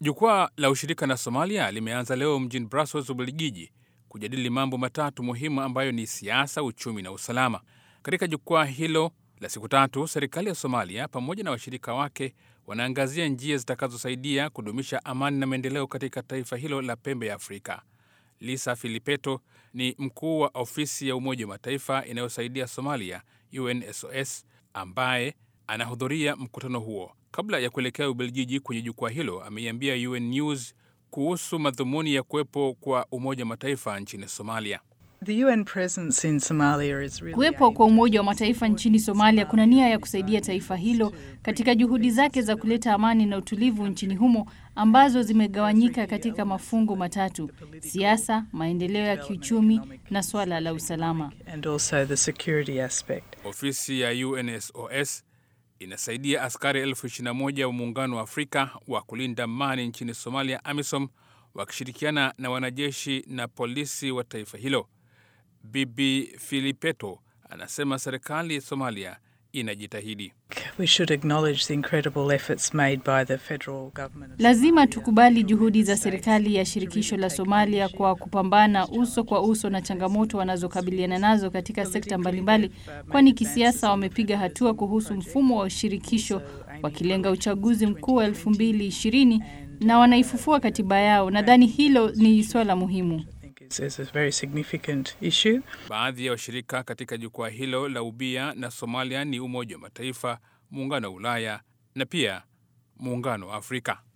Jukwaa la ushirika na Somalia limeanza leo mjini Brussels, Ubelgiji, kujadili mambo matatu muhimu ambayo ni siasa, uchumi na usalama. Katika jukwaa hilo la siku tatu, serikali ya Somalia pamoja na washirika wake wanaangazia njia zitakazosaidia kudumisha amani na maendeleo katika taifa hilo la pembe ya Afrika. Lisa Filipeto ni mkuu wa ofisi ya Umoja wa Mataifa inayosaidia Somalia, UNSOS, ambaye anahudhuria mkutano huo. Kabla ya kuelekea Ubelgiji kwenye jukwaa hilo, ameiambia UN News kuhusu madhumuni ya kuwepo kwa Umoja wa Mataifa nchini Somalia. The UN presence in Somalia is really Kuwepo kwa Umoja wa Mataifa nchini Somalia kuna nia ya kusaidia taifa hilo katika juhudi zake za kuleta amani na utulivu nchini humo ambazo zimegawanyika katika mafungu matatu: siasa, maendeleo ya kiuchumi na swala la usalama. and also the security aspect. Ofisi ya UNSOS inasaidia askari elfu 21 wa Muungano wa Afrika wa kulinda amani nchini Somalia, AMISOM, wakishirikiana na wanajeshi na polisi wa taifa hilo. Bibi Filipeto anasema serikali ya Somalia inajitahidi. We should acknowledge the incredible efforts made by the federal government. of Lazima tukubali juhudi za serikali ya shirikisho la Somalia kwa kupambana uso kwa uso na changamoto wanazokabiliana nazo katika sekta mbalimbali, kwani kisiasa wamepiga hatua kuhusu mfumo wa shirikisho wakilenga uchaguzi mkuu wa 2020 na wanaifufua katiba yao. Nadhani hilo ni swala muhimu. I think is, is a very significant issue. Baadhi ya washirika katika jukwaa hilo la ubia na Somalia ni Umoja wa Mataifa, Muungano wa Ulaya na pia Muungano wa Afrika.